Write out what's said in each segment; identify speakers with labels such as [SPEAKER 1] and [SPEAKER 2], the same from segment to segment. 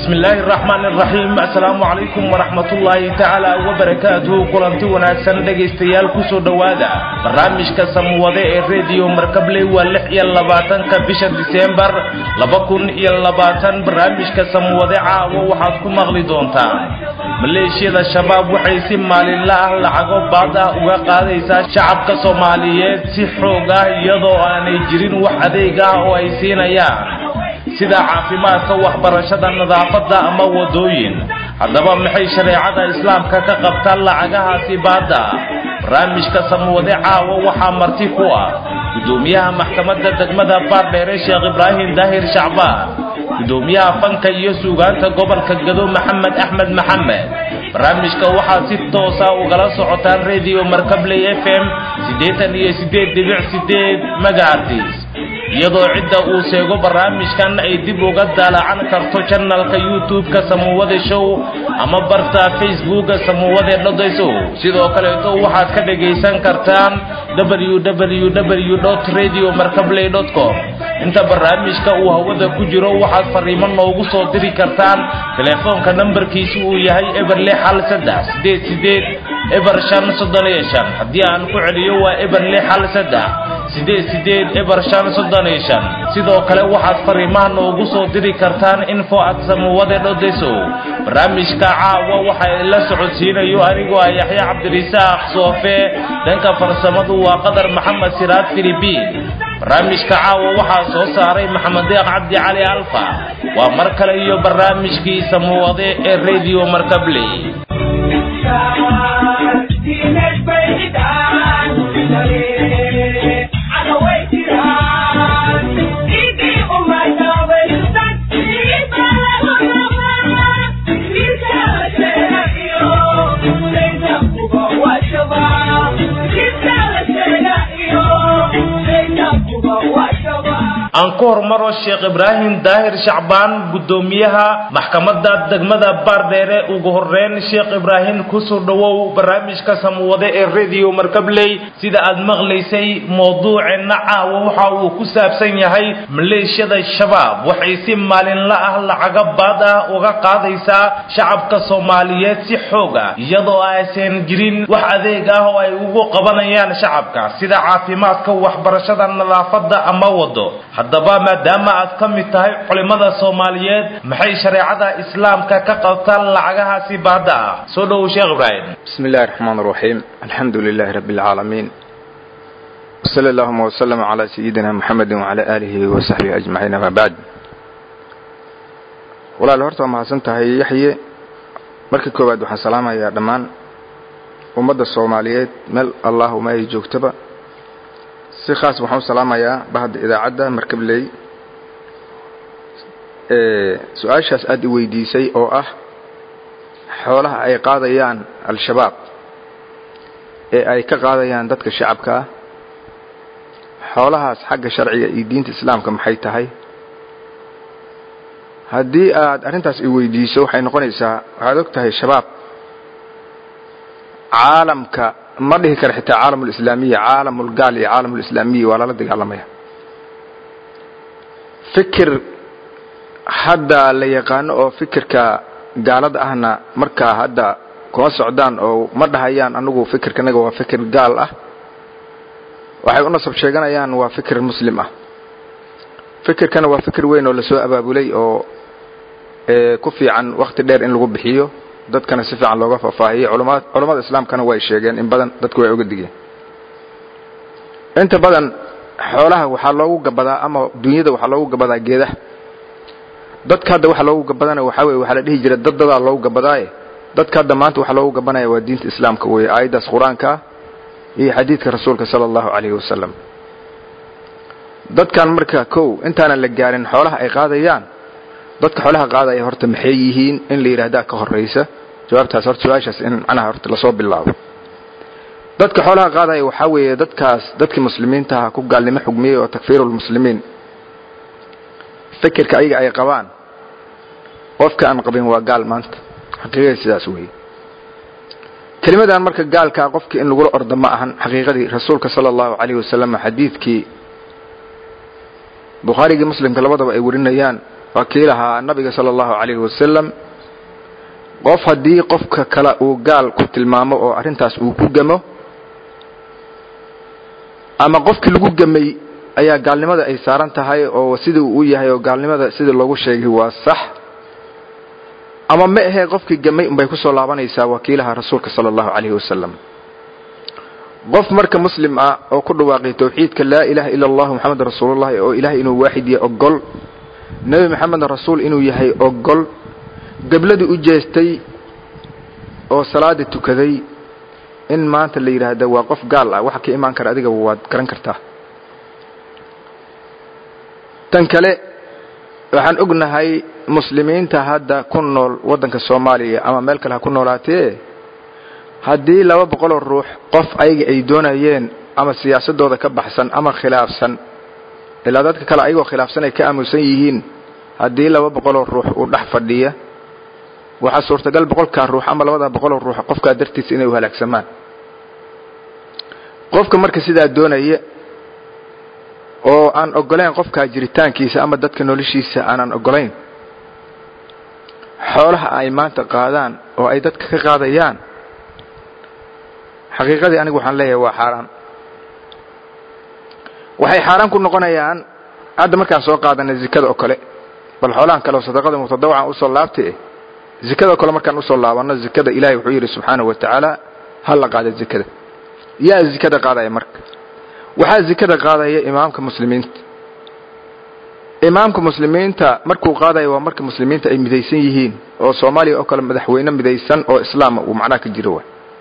[SPEAKER 1] bismi illaahi araxmaan araxiim assalaamu calaykum waraxmatullaahi tacaala wabarakaatuhu kulanti wanaagsan dhegaystayaal kusoo dhowaada barnaamijka samwade ee rediyo markabley waa lix iyo labaatanka bisha diseembar laba kun iyo labaatan barnaamijka samwade caawo waxaad ku maqli doontaan maleeshiyada shabaab waxay si maalinla ah lacago baad ah uga qaadaysaa shacabka soomaaliyeed si xoog ah iyadoo aanay jirin wax adeeg ah oo ay siinayaan sida caafimaadka waxbarashada nadaafadda ama wadooyin haddaba maxay shareecada islaamka ka qabtaan lacagahaasi baadda barnaamijka samwade caawa waxaa marti ku ah gudoomiyaha maxkamadda degmada baardheere sheekh ibraahim daahir shacbaan gudoomiyaha fanka iyo suugaanta gobolka gado maxamed axmed maxamed barnaamijka waxaad si toosa ugala socotaan rediyo markabley f m siddeetan iyo siddeed dhibic siddeed megaartis iyadoo cidda uu sheego barnaamijkan ay dib uga daalacan karto janalka youtube-ka samuwade show ama barta facebooka samuwade dhodaysow sidoo kaleeto waxaad ka dhagaysan kartaan www radio markabley com inta barnaamijka uu hawada ku jiro waxaad fariimo noogu soo diri kartaan telefoonka nambarkiisu uu yahay eber lix hal saddex sideed sideed eber shan soddon iyo shan haddii aan ku celiyo waa eber lix hal saddex sideed sideed eber shan soddon iyo shan sidoo kale waxaad fariimaha noogu soo diri kartaan info at samuwade dhodesow barnaamijka caawa waxa la socodsiinayo anigoo ah yaxya cabdirisaaq soofe dhanka farsamadu waa qadar maxamed siraad filibiin barnaamijka caawa waxaa soo saaray maxamed deeq cabdi cali alfa waa mar kale iyo barnaamijkii samuwade ee radio markabley aan ku hormaro sheekh ibraahim daahir shacbaan gudoomiyaha maxkamadda degmada baardheere ugu horeyn sheekh ibraahim kusoo dhowow barnaamijka samwade ee rediyo markabley sida aad maqlaysay mowduuceenna caawa waxa uu ku saabsan yahay maleeshiyada shabaab waxay si maalinla ah lacaga baad ah uga qaadaysaa shacabka soomaaliyeed si xoog ah iyadoo aysan jirin wax adeeg ah oo ay ugu qabanayaan shacabka sida caafimaadka waxbarashada nadaafadda ama wado haddaba maadaama aad ka mid tahay culimmada soomaaliyeed maxay shareecada islaamka ka qabtaan lacagahaasi baadda ah soo dhowow sheekh ibraahim
[SPEAKER 2] bismi illahi raxmaan raxiim alxamdu lilahi rabbi alcaalamiin wsala allahuma wslama calaa sayidina muxamedi wacalaa aalihi wasaxbihi ajmaciin amaa bacd walaal horta waa mahadsan tahay yaxye marka koowaad waxaan salaamayaa dhammaan ummadda soomaaliyeed meel allahuma ay joogtaba si khaas waxaan u salaamayaa bahda idaacadda markabley su-aashaas aada i weydiisay oo ah xoolaha ay qaadayaan al-shabaab ee ay ka qaadayaan dadka shacabka ah xoolahaas xagga sharciga iyo diinta islaamka maxay tahay haddii aad arrintaas i weydiiso waxay noqonaysaa waxaad og tahay shabaab caalamka ma dhihi kara xitaa caalamulislaamiya caalamulgaal iyo caalamulislaamiya waa lala dagaalamaya fikir hadda la yaqaano oo fikirka gaalada ahna markaa hadda kuma socdaan oo ma dhahayaan anigu fikirkanaga waa fikir gaal ah waxay u nasab sheeganayaan waa fikir muslim ah fikirkana waa fikir weyn oo lasoo abaabulay oo ku fiican wakhti dheer in lagu bixiyo dadkana si fiican looga faahfaahiyo culammada islaamkana way sheegeen in badan dadku way oga digeen inta badan xoolaha waxaa loogu gabadaa ama dunyada waxaa loogu gabadaa geedaha dadka hadda waxa loogu gabadana waxaa weye waxaa la dhihi jira dad dadaa loogu gabadaaye dadka hadda maanta waxaa loogu gabanaya waa diinta islaamka weeye aayaddaas qur-aanka ah iyo xadiidka rasuulka sala allahu calayhi wasalam dadkan marka kow intaanan la gaarin xoolaha ay qaadayaan dadka xoolaha qaadaya horta maxay yihiin in la yidhaahdaa ka horraysa jawaabtaas horta su-aashaas in macnaha horta lasoo bilaabo dadka xoolaha qaadaya waxaa weeye dadkaas dadkii muslimiintaha ku gaalnimo xugmiyey oo takfiirulmuslimiin fikirka ayaga ay qabaan qofka aan qabin waa gaal maanta xaqiiqada sidaas weeye kelimadan marka gaalkaa qofkii in lagula ordo ma ahan xaqiiqadii rasuulka sala allahu calayhi wasalam xadiidkii bukhaarigii muslimka labadaba ay warinayaan waa kii lahaa nabiga sala allahu calayhi wasalam qof haddii qofka kale uu gaal ku tilmaamo oo arrintaas uu ku gamo ama qofkii lagu gemay ayaa gaalnimada ay saaran tahay oo sidii uu yahay oo gaalnimada sidii loogu sheegay waa sax ama ma ahee qofkii gemay unbay kusoo laabanaysaa wakiilaha rasuulka sala allahu calayhi wasalam qof marka muslim ah oo ku dhawaaqay tawxiidka laa ilaha ila allahu moxamed rasuulullahi oo ilahay inuu waaxid yahay ogol nebi maxamedna rasuul inuu yahay ogol gebladii u jeestay oo salaada tukaday in maanta la yidhaahda waa qof gaal ah waxa ka imaan kara adigaba waad garan kartaa tan kale waxaan ognahay muslimiinta hadda ku nool waddanka soomaaliya ama meel kale ha ku noolaatee haddii laba boqoloo ruux qof ayaga ay doonayeen ama siyaasadooda ka baxsan ama khilaafsan ilaa dadka kale ayagoo khilaafsan ay ka aamusan yihiin haddii laba boqoloo ruux uu dhex fadhiya waxaa suurtagal boqolkaa ruux ama labada boqoloo ruux qofkaa dartiisa inay u halaagsamaan qofka marka sidaa doonaya oo aan ogolayn qofkaa jiritaankiisa ama dadka noloshiisa aanan ogolayn xoolaha ay maanta qaadaan oo ay dadka ka qaadayaan xaqiiqadii anigu waxaan leeyahay waa xaaraan waxay xaaraan ku noqonayaan hadda markaan soo qaadanay zikada oo kale bal xoolahan kale oo sadaqada mutadawacan usoo laabtay zikada oo kale markaan usoo laabanno zikada ilahay wuxuu yidhi subxaanahu wa tacaala ha la qaada zikada yaa zikada qaadaya marka waxaa zikada qaadaya imaamka muslimiinta imaamka muslimiinta markuu qaadaya waa marka muslimiinta ay midaysan yihiin oo soomaaliya oo kale madaxweyne midaysan oo islaama uu macnaha ka jiro wa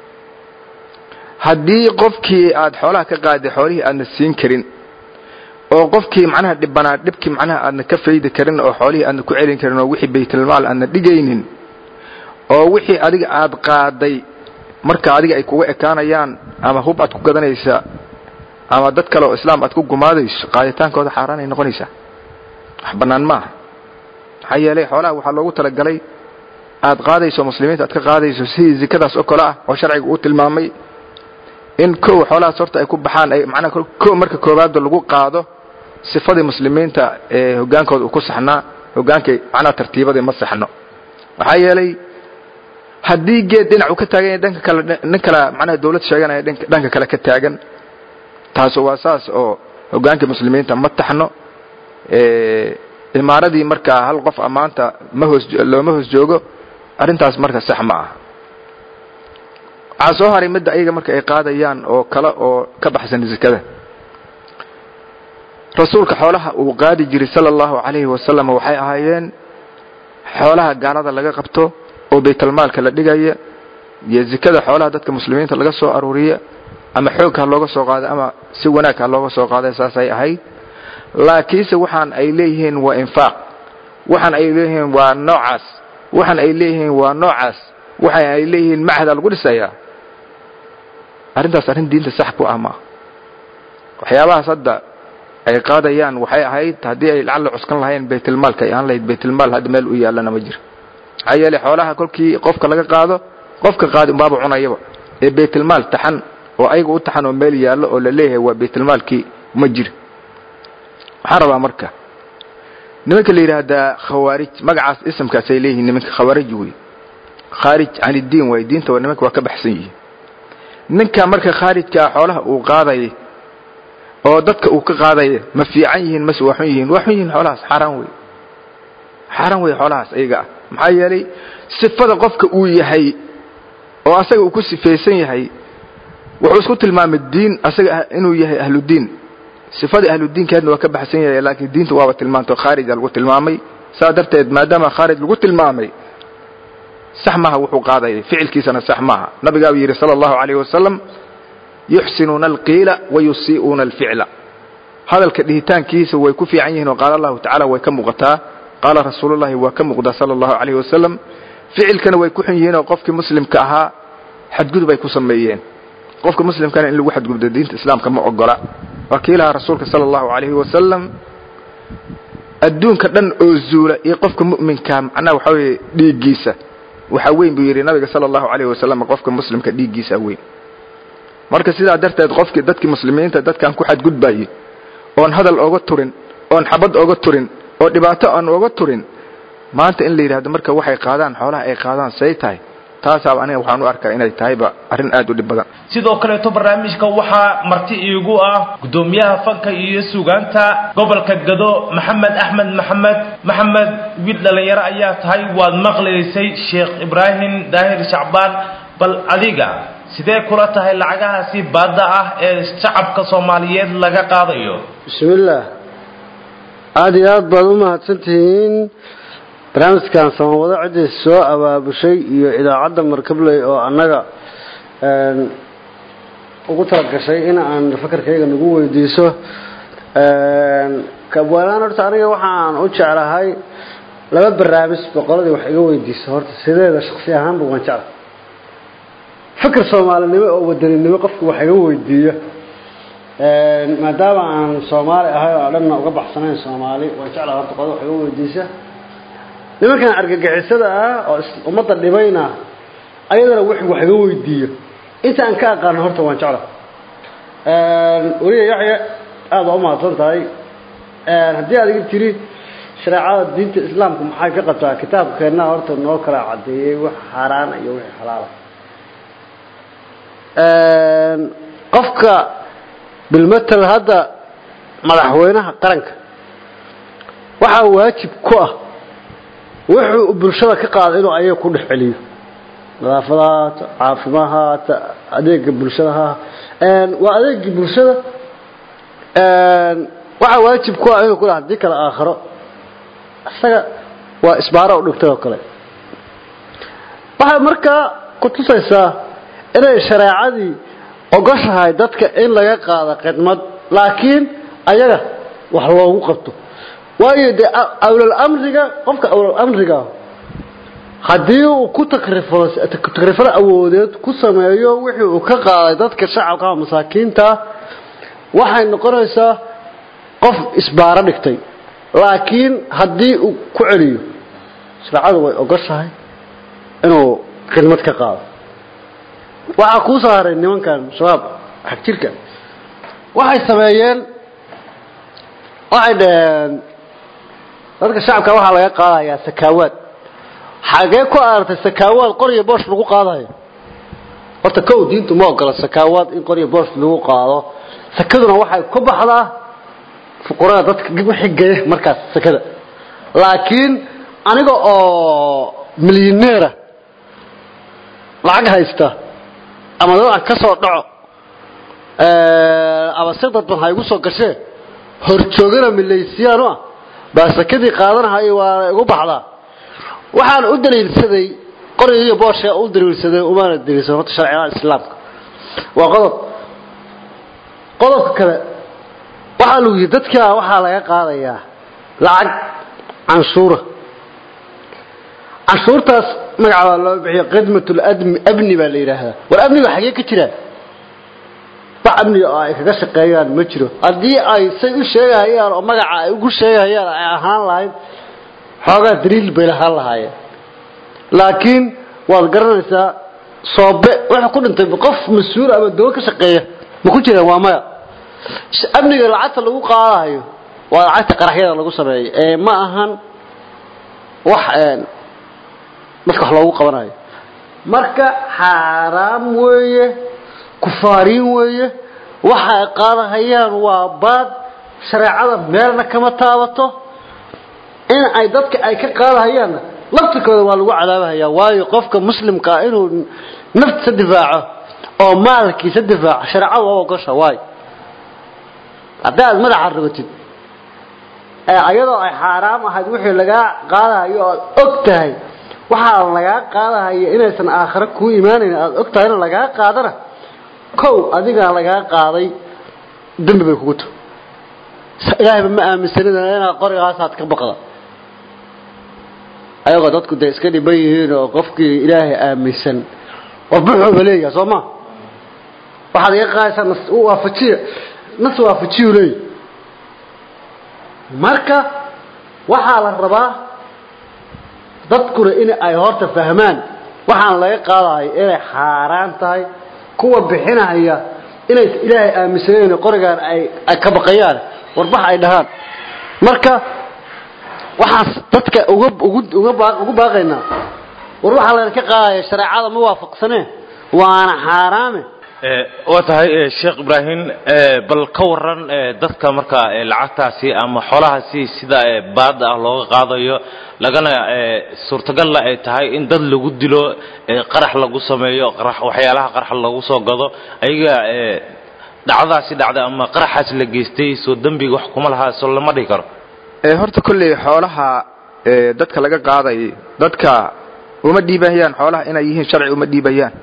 [SPEAKER 2] haddii qofkii aad xoolaha ka qaaday xoolihii aadna siin karin oo qofkii macnaha dhibanaa dhibkii macnaha aadna ka faydi karin oo xoolihii aadna ku celin karin oo wixii baytulmaal aadna dhigaynin oo wixii adiga aad qaaday marka adiga ay kuga ekaanayaan ama hub aad ku gadanaysa ama dad kale oo islaam aad ku gumaadayso qaaditaankooda xaaraan ay noqonaysaa wax bannaan maaha maxaa yeelay xoolaha waxaa loogu talagalay aad qaadayso muslimiinta aad ka qaadayso sidii zikadaas oo kale ah oo sharciga uu tilmaamay in kow xoolahaas horta ay ku baxaan ay macnaha kow marka koowaadba lagu qaado sifadii muslimiinta ee hoggaankooda uu ku saxnaa hoggaankay macnaha tartiibadii ma saxno maxaa yeelay haddii geed dhinac uu ka taagan yahay dhanka kale nin kale macnaha dawlad sheeganaya dhanka kale ka taagan taas waa saas oo hoggaankii muslimiinta ma taxno imaaradii markaa hal qof amaanta ma hoos looma hoos joogo arrintaas marka sax ma aha waxaa soo haray midda ayaga marka ay qaadayaan oo kale oo ka baxsan zakada rasuulka xoolaha uu qaadi jiray sala allahu calayhi wasalam waxay ahaayeen xoolaha gaalada laga qabto oo baytalmaalka la dhigaya iyo zikada xoolaha dadka muslimiinta laga soo aruuriya ama xoog ha looga soo qaada ama si wanaag ha looga soo qaada saasay ahayd laakiinse waxaan ay leeyihiin waa infaaq waxaan ay leeyihiin waa noocaas waxaan ay leeyihiin waa noocaas waxaan ay leeyihiin macahda lagu dhisayaa arrintaas arrin diinta sax ku ah maaha waxyaabahaas hadda ay qaadayaan waxay ahayd haddii ay lacalla cuskan lahayn baytulmaalka ay ahaan lahayd baytulmaal hadda meel u yaallana ma jiro maxaa yeelay xoolaha kolkii qofka laga qaado qofka qaadi unbaaba cunayaba ee baytulmaal taxan oo ayaga u taxan oo meel yaallo oo la leeyahay waa baytulmaalkii ma jiro waxaan rabaa marka nimanka la yidhaahdaa khawaarij magacaas isamkaas ay leeyihiin nimanka khawaarij wey khaarij can iddiin waay diinta waa nimanka waa ka baxsan yihiin ninka marka khaarijkaa xoolaha uu qaadaya oo dadka uu ka qaadaya ma fiican yihiin mase waa xun yihiin waa xun yihiin xoolahaas xaaraan wey xaaraan wey xoolahaas ayaga ah maxaa yeelay sifada qofka uu yahay oo asaga uu ku sifaysan yahay wuxuu isku tilmaamay diin asaga inuu yahay ahludiin sifadii ahludiinkeedna waa ka baxsan yahay laakiin diinta waaba tilmaanto khaarija lagu tilmaamay saa darteed maadaama khaarij lagu tilmaamay sax maaha wuxuu qaadayay ficilkiisana sax maaha nabigaabuu yidhi sala allahu calayh wasalam yuxsinuuna alqiila wayusii'uuna alficla hadalka dhihitaankiisa way ku fiican yihiin oo qaala allahu tacala way ka muuqataa qaala rasuulullahi waa ka muuqdaa sala allahu calayh wasalam ficilkana way ku xun yihiin oo qofkii muslimka ahaa xadgudub ay ku sameeyeen qofka muslimkana in lagu xadgudbo diinta islaamka ma ogola waa kii lahaa rasuulka sala allahu calayhi wasalam adduunka dhan oo zuula iyo qofka mu'minkaa macnaha waxaa weeye dhiiggiisa waxaa weyn buu yidhi nabiga sala allahu calayhi wasalam qofka muslimka dhiiggiisa weyn marka sidaa darteed qofkii dadkii muslimiinta dadkaan ku xadgudbayey oon hadal ooga turin oon xabad ooga turin oo dhibaato aan ooga turin maanta in la yidhahdo marka waxay qaadaan xoolaha ay qaadaan say tahay taasaaba aniga waxaan u arkaa inay tahayba arrin aad u dhib badan
[SPEAKER 1] sidoo kaleeto barnaamijka waxaa marti iigu ah guddoomiyaha fanka iyo sugaanta gobolka gado maxamed axmed maxamed maxamed wiil dhalinyaro ayaa tahay waad maqlaysay sheekh ibraahim daahir shacbaan bal adiga sidee kula tahay lacagahaasi baadda ah ee shacabka soomaaliyeed laga qaadayo
[SPEAKER 3] bismillaah aada iyo aad baad u mahadsantihiin barnaamijkan samawado ciddii soo abaabushay iyo idaacadda markabley oo annaga ugu talagashay in aan fakarkayga nagu weydiiso kabwalaan horta aniga waxaan u jeclahay laba barnaamij boqoladii wax iga weydiiso horta sideeda shaksi ahaanba waan jecla fikir soomaalinimo oo wadaninimo qofku wax iga weydiiyo maadaama aan soomaali ahay oo dhanna uga baxsanayn soomaali waan jeclaha horta qoda wax iga weydiisa nimankan argagixisada ah oo ummadda dhibayna ayadana wix wax iga weydiiyo inta aan ka aqaano horta waan jecla weliya yaxya aada waa umahadsan tahay haddii aad iga tiri shareecada diinta islaamku maxay ka qabtaa kitaabkeenna horta noo kala cadeeyey wax xaaraana iyo wixii xalaala qofka bilmatel hadda madaxweynaha qaranka waxaa waajib ku ah wuxuu bulshada ka qaada inuu ayaga ku dhex celiyo nadaafada haata caafimaad haata adeega bulshada ha waa adeegii bulshada waxaa waajib ku ah inuu ku haddii kale aakhiro isaga waa isbaaro u dhigtay oo kale waxay markaa ku tusaysaa inay shareecadii ogoshahay dadka in laga qaado khidmad laakiin ayaga wax loogu qabto waayo dee awlal amriga qofka awlal amriga haddii uu ku takrifalo takrifalo awoodeed ku sameeyo wixii uu ka qaaday dadka shacabka masaakiinta waxay noqonaysaa qof isbaaro dhigtay laakiin haddii uu ku celiyo shareecadu way ogoshahay inuu khidmad ka qaado waxaa kuu soo haray nimankan shabaab xag jirka waxay sameeyeen waxay dhaheen dadka shacabka waxaa laga qaadayaa sakaawaad xagee ku aragtay sakaawaad qorya boosh lagu qaadayo horta kow diintu ma ogola sakaawaad in qorya boosh lagu qaado sakaduna waxay ku baxdaa fuqurada dadka wixii geeya markaas sakada laakiin aniga oo milyaneera lacag haysta ama dad aan ka soo dhaco ama si dadban ha igu soo gashee horjoogana milaysiyaanu ah baa sakadii qaadanahay waa igu baxdaa waxaan u daliilsaday qorigiiyo boosha u daliilsaday umaana daliilsan horta sharciyada islaamka waa qodob qodobka kale waxaa lagu yidhi dadka waxaa laga qaadayaa lacag canshuura canshuurtaas magaca baa loo bixiyo khidmatul admi abni baa la yidhaahdaa war amniga xagee ka jiraan wax amniga oo ay kaga shaqeeyaan ma jiro haddii ay say u sheegahayaan oo magaca ay ugu sheegahayaan ay ahaan lahayd xoogaa daliil bay lahaan lahaayeen laakiin waad garanaysaa soobe wuxuu ku dhintay qof mas-uul ama dawo ka shaqeeya ma ku jiraan waa maya amniga lacagta lagu qaadayo waa lacagta qaraxyada lagu sameeyo ee ma ahan wax dadka wax loogu qabanayo marka xaaraam weeye kufaariin weeye waxa ay qaadahayaan waa baad shareecada meelna kama taabato in ay dadka ay ka qaadahayaanna laftirkooda waa lagu cadaabahayaa waayo qofka muslimka ah inuu naftiisa difaaco oo maalkiisa difaaco shareecadu waa ogosha waayo haddii aad madaxa rogatid ayadoo ay xaaraam ahayd wixii lagaa qaadahayo oad og tahay waxaa lagaa qaadahaya inaysan aakhiro kuu imaanayn aad og tahay in lagaa qaadana kow adigaa lagaa qaaday dembi bay kugu tahay ilaahayba ma aaminsanida inaad qorigaasaad ka baqda ayagoo dadku dee iska dhiban yihiin oo qofkii ilaahay aaminsan warbuxuuba leeyaha soo ma waxaad iga qaadaysaa nas waafajiya nas waafajiyu leeyahy marka waxaa la rabaa dadkuna in ay horta fahmaan waxaan laga qaadayo inay xaaraan tahay kuwa bixinaya inay ilaahay aaminsaneen qorigaan ay ka baqayaan warbax ay dhahaan marka waxaan dadka uga ugu uga baa ugu baaqaynaa war waxaa laydin ka qaadaya shareecada ma waafaqsane waana xaaraame
[SPEAKER 1] waa tahay sheekh ibraahim bal ka waran dadka marka lacagtaasi ama xoolahaasi sida baada ah looga qaadayo lagana suurtagalla ay tahay in dad lagu dilo qarax lagu sameeyo qarax waxyaalaha qarax lagu soo gado ayaga dhacdaasi dhacday ama qaraxaas la geystay soo dembiga wax kuma lahaa soo lama dhihi karo
[SPEAKER 2] horta kolley xoolaha dadka laga qaaday dadka uma dhiibayaan xoolaha inay yihiin sharci uma dhiibayaan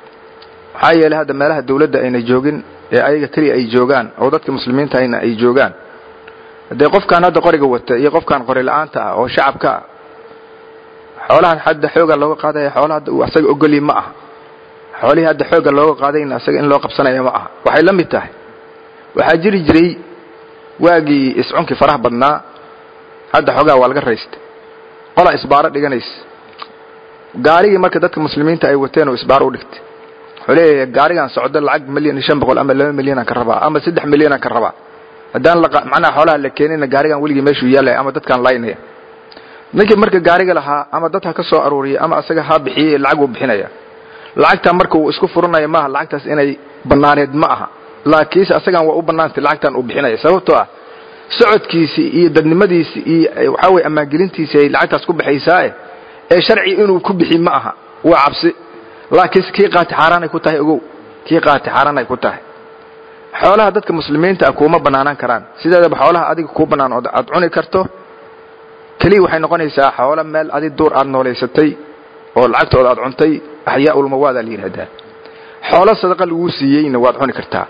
[SPEAKER 2] maxaa yeelay hadda meelaha dawladda ayna joogin ee ayaga keliya ay joogaan oo dadka muslimiinta ayna ay joogaan dee qofkaan hadda qoriga wata iyo qofkaan qori la-aanta ah oo shacabka ah xoolahan hadda xooga looga qaadaya xoolaha hadda uu asaga ogolyi ma aha xoolihii hadda xooga looga qaadayna asaga in loo qabsanaya ma aha waxay la mid tahay waxaa jiri jiray waagii iscunkii faraha badnaa hadda xoogaa waa laga raysta qolaa isbaaro dhiganaysa gaarigii marka dadka muslimiinta ay wateen oo isbaaro u dhigtay wuxuu leeyahay gaarigan socdo lacag milyan iyo shan boqol ama laba milyanaan ka rabaa ama saddex milyanaan ka rabaa haddaan macnaha xoolaha la keenina gaarigan weligii meeshuu yaalaya ama dadkaan laynaya ninkii marka gaariga lahaa ama dad ha ka soo aruuriya ama asaga ha bixiyey lacag uu bixinaya lacagtan marka uu isku furanaya maaha lacagtaas inay banaaneed ma aha laakiinse asagan waa u bannaantay lacagtan uu bixinaya sababtoo ah socodkiisii iyo dadnimadiisii iyo waxaa weye ammaangelintiisi ay lacagtaas ku baxaysaae ee sharci inuu ku bixi ma aha waa cabsi laakiinse kii qaati xaaraanay ku tahay ogow kii qaati xaaraan ay ku tahay xoolaha dadka muslimiinta ah kuuma bannaanaan karaan sideedaba xoolaha adiga kuu bannaan oo aad cuni karto keliya waxay noqonaysaa xoolo meel adi duur aad noolaysatay oo lacagtooda aad cuntay axyaaulmawaadaa la yidhahdaa xoolo sadaqa laguu siiyeyna waad cuni kartaa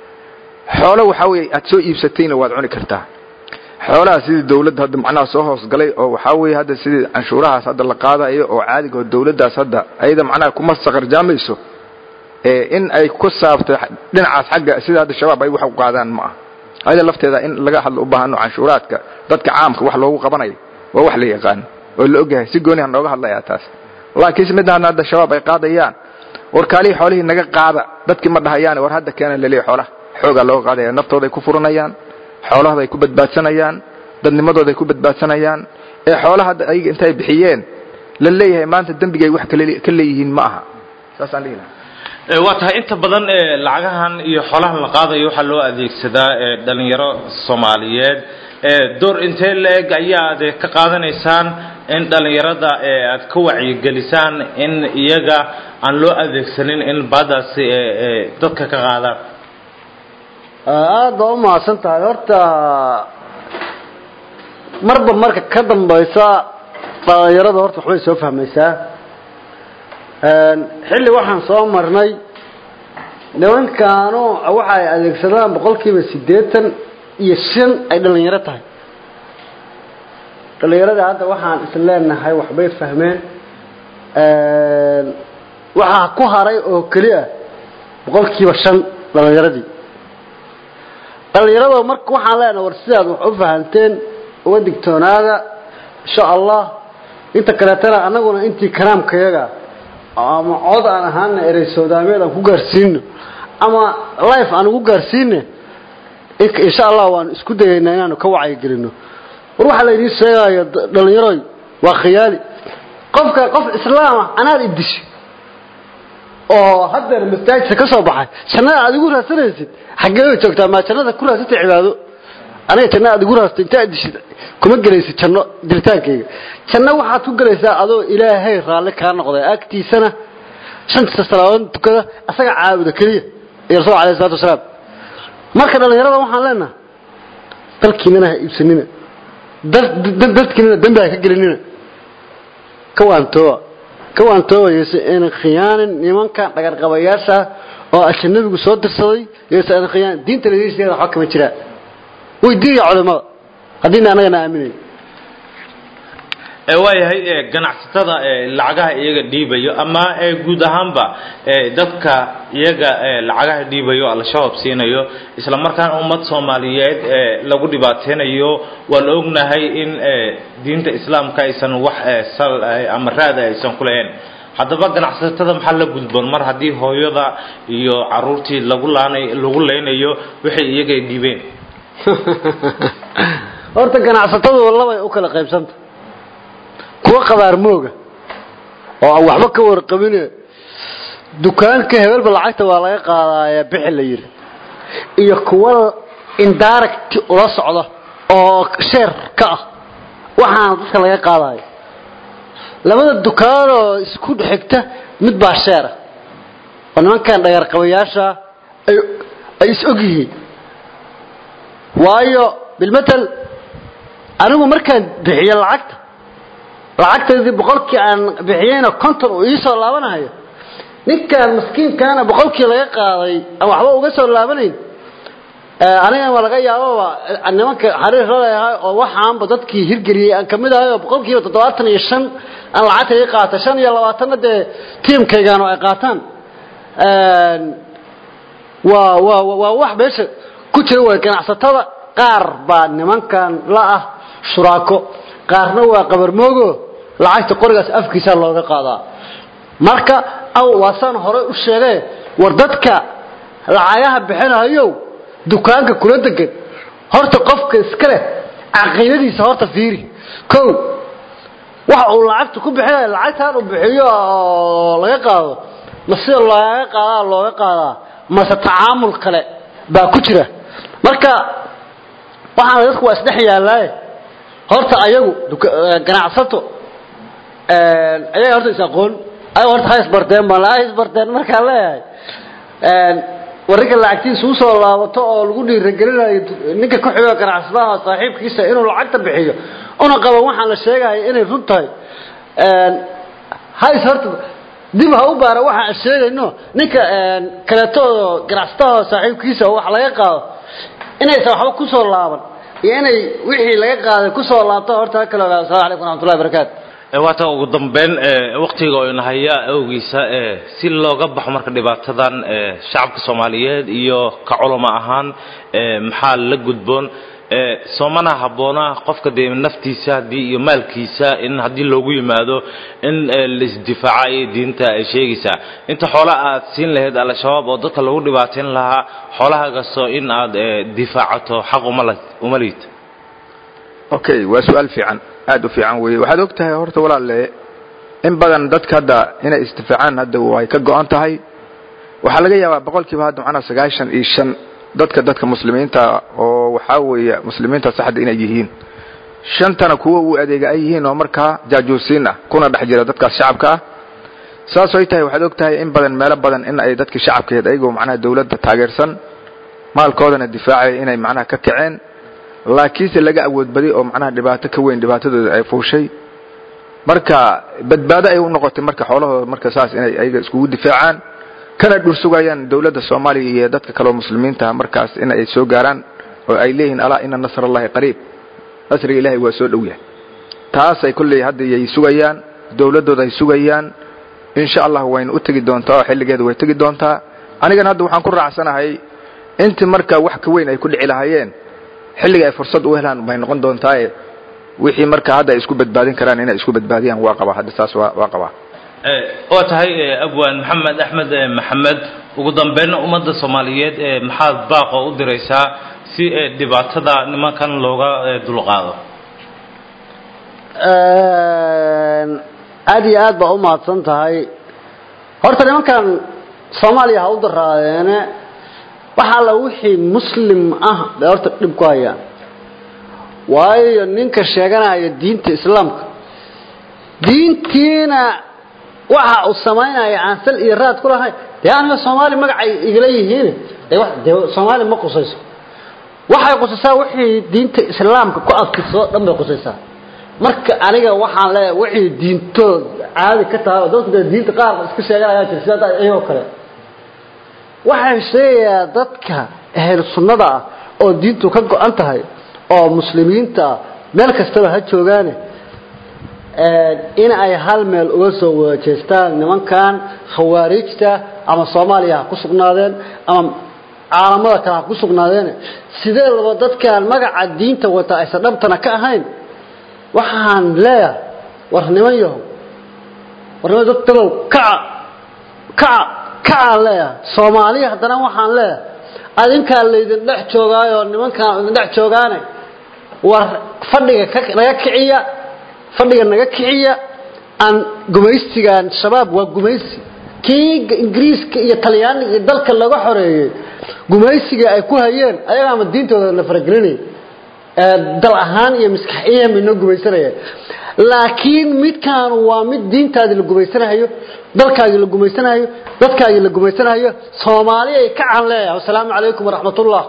[SPEAKER 2] xoolo waxaa weye aad soo iibsatayna waad cuni kartaa xoolaha sidii dawladda hadda macnaha soo hoosgalay oo waxaa weye hadda sidii canshuurahaas hadda la qaadayo oo caadiga oo dawladdaas hadda ayada macnaha kuma saqarjaamayso in ay ku saabto dhinacaas xagga sida hadda shabaab ay wax u qaadaan ma aha ayada lafteeda in laga hadlo u baahano canshuuraadka dadka caamka wax loogu qabanayo waa wax la yaqaano oo la ogyahay si gooniha nooga hadlayaa taas laakiinse midaan hadda shabaab ay qaadayaan war kaalihii xoolihii naga qaada dadkii ma dhahayaan war hadda keena laleeya xoolaha xoogaa looga qaadaya naftooday ku furanayaan xoolahooda ay ku badbaadsanayaan dadnimadooda ay ku badbaadsanayaan ee xoolaha hadda ayaga intay bixiyeen la leeyahay maanta dembigay wax ka leeyihiin ma aha saasaan dhihi lahaa
[SPEAKER 1] waa tahay inta badan lacagahan iyo xoolahan la qaadayo waxaa loo adeegsadaa dhalinyaro soomaaliyeed door intee la-eg ayaad ka qaadanaysaan in dhalinyarada aad ka wacyigelisaan in iyaga aan loo adeegsanin in baadaasi dadka ka qaadaan
[SPEAKER 3] aada baa u mahadsan tahay horta marba marka ka dambaysa dhalinyarada horta waxbay soo fahmaysaa xilli waxaan soo marnay nimankaanu waxa ay adeegsadaan boqolkiiba siddeetan iyo shan ay dhalinyaro tahay dhalinyarada hadda waxaan is leenahay waxbay fahmeen waxaa ku haray oo keliya boqolkiiba shan dhalinyaradii dhalinyarada marka waxaan leenahay war sidaad wax u fahanteen uga digtoonaada insha allah inta kaleetana annaguna intii karaamkayaga ama cod aan ahaana erey soodaameed aan ku gaarsiino ama life aan ugu gaarsiine insha allah waan isku dayaynaa inaanu ka wacyigelino war waxaa la idiin sheegaya dhalinyaroy waa khiyaali qofka qof islaama anaad idishi oo haddeer masaajidka ka soo baxay jannada aad igu raadsanaysid xaggee way joogtaa maa jannada ku raadsatay cibaado aniga janna aad igu raastay intaa dishid kuma gelaysid janno diritaankayga janno waxaad ku gelaysaa adoo ilaahay raalli kaa noqday agtiisana shanta salaadood tukada asaga caabuda keliya iyo rasuul alayhi salatu wasalaam marka dhalinyarada waxaan leenahay dalkiinana ha iibsanina dadkiinana dembi ha ka gelinina ka waantooba ka waantooba yeese aynan khiyaanin nimankan dhagarqabayaasha oo ajanabigu soo dirsaday yeese aynan khiyaanin diinta ladiisteeda waxba kama jiraan weydiiya culimada haddiina annagana aaminayn
[SPEAKER 1] waayahay ganacsatada lacagaha iyaga dhiibayo ama guud ahaanba dadka iyaga lacagaha dhiibayo al-shabaab siinayo isla markaana ummad soomaaliyeed lagu dhibaateynayo waa la ognahay in diinta islaamka aysan wax sal ama raada aysan ku lahayn haddaba ganacsatada maxaa la gudboon mar haddii hooyada iyo caruurtii lagu laanay lagu leynayo waxay iyaga dhiibeen
[SPEAKER 3] horta ganacsatadu labay u kala qaybsanta kuwa qabaar mooga oo aan waxba ka warqabine dukaanka hebelba lacagta waa laga qaadaaya bixi la yidhi iyo kuwa indirect ula socda oo sheer ka ah waxaana dadka laga qaadayo labada dukaanoo isku xigta mid baa sheera oo nimankan dhagarqabayaasha ay ay is og yihiin waayo bilmatal anigu markaan bixiyo lacagta lacagtaydii boqolkii aan bixiyeyna konton uu iisoo laabanayo ninkaan maskiinkaana boqolkii laga qaaday aan waxba uga soo laabanayn anigan waa laga yaababa nimanka xariir la leeyahay oo waxaanba dadkii hirgeliyey aan kamid ahay oo boqolkiiba toddobaatan iyo shan aan lacagta ii qaata shan iyo labaatanna dee tiimkaygaan oo ay qaataan waa waa waa wax meesha ku jira way ganacsatada qaar baa nimankan la ah shuraako qaarna waa qabarmoogo lacagta qorigaas afkiisa looga qaadaa marka aw waasaan hore u sheegay war dadka lacagaha bixinahayow dukaanka kula degan horta qofka iska leh caqiidadiisa horta fiiri kow waxa uu lacagta ku bixinaya lacagtaan uu bixiyo oo laga qaado ma sida looga qaadaa looga qaadaa mase tacaamul kale baa ku jira marka waxaana dadku waa isdhex yaallaaye horta ayagu ganacsato ayaga horta is aqoon ayaga horta ha isbarteen baan ha isbarteen markaan leeyahay warrinka lacagtiisa usoo laabato oo lagu dhiiragelinayo ninka ku xigo ganacsadaha saaxiibkiisa inuu lacagta bixiyo una qaban waxaan la sheegaya inay run tahay hays horta dib ha u baara waxaan sheegayno ninka kaleeto oo ganacsadaha saaxiibkiisa wax laga qaado inaysan waxba kusoo laaban iyo inay wixii laga qaaday kusoo laabto horta ha kala ogaado assalamu calaykum waraxmatullahi wabarakaatu
[SPEAKER 1] waata ugu dambeyn waktiga oo inahaya awgiisa si looga baxo marka dhibaatadan shacabka soomaaliyeed iyo ka culamo ahaan maxaa la gudboon soomana habboona qofka dee naftiisa haddii iyo maalkiisa in haddii loogu yimaado in laisdifaaca ayay diinta ay sheegaysaa inta xoola aad siin lahayd al-shabaab oo dadka lagu dhibaateyn lahaa xoolahagaasoo in aad difaacato xaq uma liid
[SPEAKER 2] okay waa su-aal fiican aad u fiican weeye waxaad og tahay horta walaalle in badan dadka hadda inay istifaacaan hadda way ka go-an tahay waxaa laga yaabaa boqolkiiba hadda macnaa sagaashan iyo shan dadka dadka muslimiinta oo waxaa weeye muslimiinta saxda inay yihiin shantana kuwa uu adeega ay yihiin oo markaa jaajuusiin ah kuna dhex jira dadkaas shacabka ah saas ay tahay waxaad og tahay in badan meelo badan in ay dadkii shacabkeed ayagoo macnaha dawladda taageersan maalkoodana difaacaya inay macnaha ka kaceen laakiinse laga awood badi oo macnaha dhibaato ka weyn dhibaatadooda ay fuushay marka badbaado ay u noqotay marka xoolahooda marka saas inay ayaga iskugu difaacaan kana dhursugayaan dawladda soomaaliya iyo dadka kaleoo muslimiinta markaas in ay soo gaaraan oo ay leeyihiin alaa ina nasr allahi qariib nasriga ilaahay waa soo dhow yahay taasay kolley hadda yay sugayaan dawladdooda ay sugayaan insha allah wayna u tegi doontaa oo xilligeeda way tegi doontaa anigana hadda waxaan ku raacsanahay intii marka wax ka weyn ay ku dhici lahaayeen xilliga ay fursad u helaan bay noqon doontaaye wixii marka hadda ay isku badbaadin karaan inay isku badbaadiyaan waa qabaa hadda saas waa qabaa
[SPEAKER 1] waa tahay abwaan maxamed axmed maxamed ugu dambeynna ummadda soomaaliyeed maxaad baaqo u diraysaa si dhibaatada nimankan looga dulqaado
[SPEAKER 3] aad iyo aad baa u mahadsan tahay horta nimankan soomaaliya ha u daraadeene waxa alla wixii muslim ah bay horta dhib ku hayaan waayo ninka sheeganaya diinta islaamka diintiina waxa uu samaynaya aan sal iyo raad ku lahayn dee aniga soomaali magacay igala yihiin dee soomaali ma qusayso waxay qusaysaa wixii diinta islaamka ku adkisoo dhan bay qusaysaa marka aniga waxaan leeyahay wixii diintood caadi ka tahay oo dadku dee diinta qaar iska sheeganayaa jira sida iyagoo kale waxaan sheegayaa dadka ahel sunnada ah oo diintu ka go-an tahay oo muslimiinta ah meel kastaba ha joogaane in ay hal meel uga soo wada jeestaan nimankan khawaariijta ama soomaaliya ha ku sugnaadeen ama caalamada kale ha ku sugnaadeen sidee laba dadkaan magaca diinta wata aysan dhabtana ka ahayn waxaan leeyahay war niman yahow war niman dad dagow kaca kaca kacaan leeyahay soomaaliya haddana waxaan leeyahay adinkaa laydin dhex joogaayo nimankaan idin dhex joogaane war fadhiga naga kiciya fadhiga naga kiciya aan gumaystigan shabaab waa gumaysi kii ingiriiska iyo talyaaniga iyo dalka laga xoreeyey gumaysiga ay ku hayeen ayagaama diintooda la faragelinaya dal ahaan iyo maskaxiyan bay noo gumaysanayeen laakiin midkaan waa mid diintaadii la gumaysanahayo dalkaagii la gumaysanahayo dadkaagii la gumaysanahayo soomaali ay ka can leeyahay wasalaamu calaykum waraxmatullah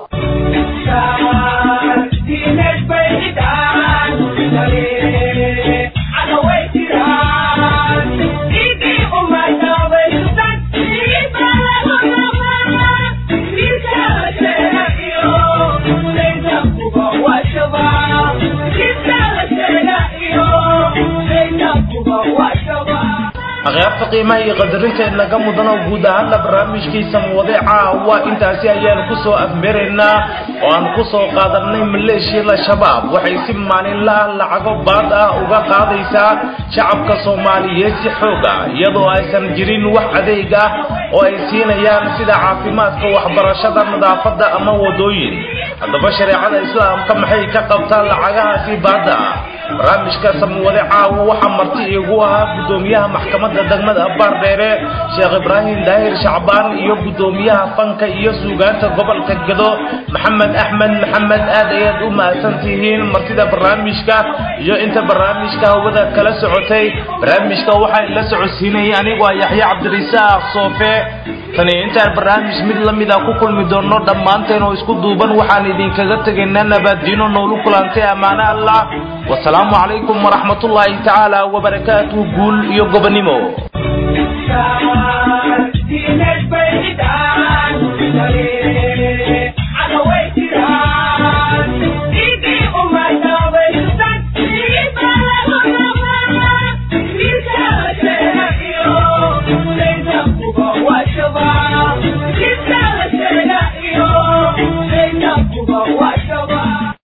[SPEAKER 1] akhyaarta qiimaha iyo qadarinta inaga mudano guud ahaanna barnaamijkiisa muwadeeca waa intaasi ayaanu kusoo afmeraynaa oo aan kusoo qaadanay maleeshiyada shabaab waxay si maalinlaha lacago baad ah uga qaadaysaa shacabka soomaaliyeed si xooga iyadoo aysan jirin wax adeeg ah oo ay siinayaan sida caafimaadka waxbarashada nadaafadda ama wadooyin haddaba shareecada islaamka maxay ka qabtaa lacagahaasi baadda ah barnaamijka samwade caawo waxaa marti iigu ahaa gudoomiyaha maxkamadda degmada baardheere sheekh ibraahim daahir shacbaan iyo gudoomiyaha fanka iyo suugaanta gobolka gedo maxamed axmed maxamed aad ayaad u mahadsan tihiin martida barnaamijka iyo inta barnaamijka hawada kala socotay barnaamijka waxaa ila socodsiinayay anigoo yaxya cabdirisaaq soofe tani intaan barnaamij mid la mid a ku kulmi doonno dhammaanteen oo isku duuban waxaan idinkaga tegaynaa nabaaddiino noolu kulantay ammaano allah wasalaamu calaykum waraxmatullaahi tacaala wabarakaatuhu guul iyo gobonimo